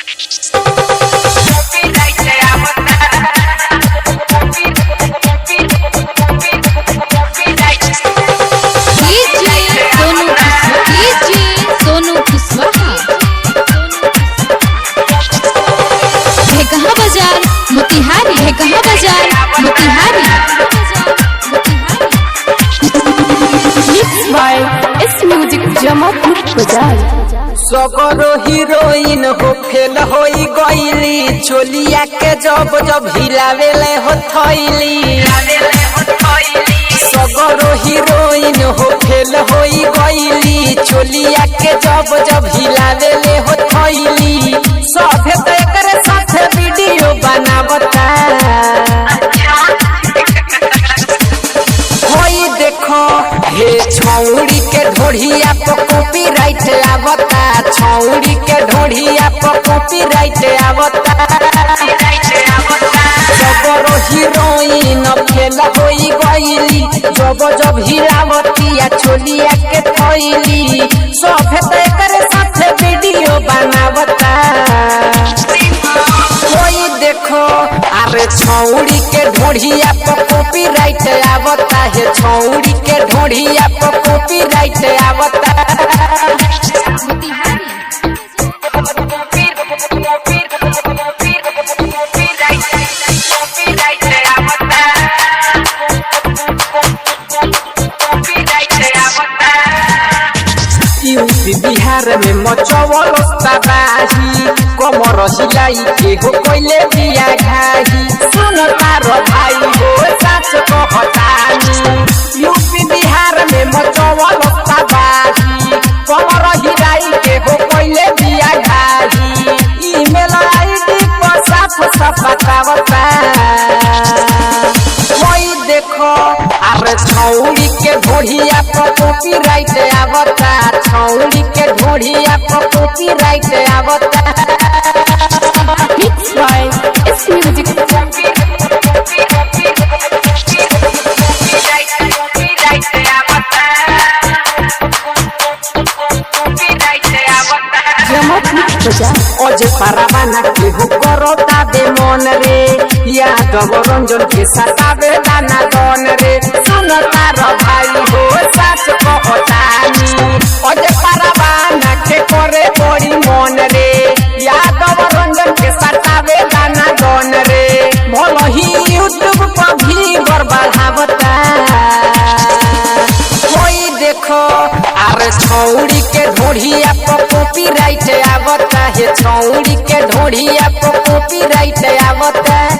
सोनू कुशवाहा है कहाँ बाजार मोतिहारी है कहाँ बाजार Motihari Mixed by S Music Jamapur Bazaar. सगरो हीरोइन हो फेल होई गईली चोलिया के जब जब हिलावेले हो थैली सगरो हीरोइन हो फेल होई गईली चोलिया के जब जब हिलावेले हो थैली सभे तो एकरे साथे वीडियो बनावता होई देखो हे छौड़ी के ढोढ़िया पर कॉपीराइट आवता छौड़ी के ढोढ़िया पर कॉपीराइट आवता जबरो हीरोइन फेल होई गईली जब जब हिलावतिया चोलिया के थैली सभे तो एकरे साथे वीडियो बनावता कोई देखो अरे छौड़ी के ढोढ़िया पर कॉपीराइट आवता है छौड़ी के ढोढ़िया पर कॉपीराइट आवता यूपी बिहार में मचवल तबाही कमर हिलाई के हो कोइले बिया घाही सुन तार भाई हो सच कहतानी यूपी बिहार में मचवल तबाही कमर हिलाई के हो कोइले बिया घाही ईमेल आईडी पर साफ साफ बतावता कोई देखो अरे छौड़ी के ढोढ़िया पर कॉपीराइट आवता छौड़ी के ढोढ़िया पर कॉपीराइट आवता Mixed by S Music Jamapur Bazaar. अजे पारावाना के हो करता बे मन रे यादव रंजन के सतावे दाना दन रे सुन तार भाई हो सच कहतानी अजे पारावाना के करे बड़ी मन रे यादव रंजन के सतावे दाना दन रे भल ही यूट्यूब पर भी बढ़ावता कोई देखो अरे छौड़ी के ढोढ़िया पर कॉपीराइट आवता है छौड़ी के ढोढ़िया पर कॉपीराइट आवता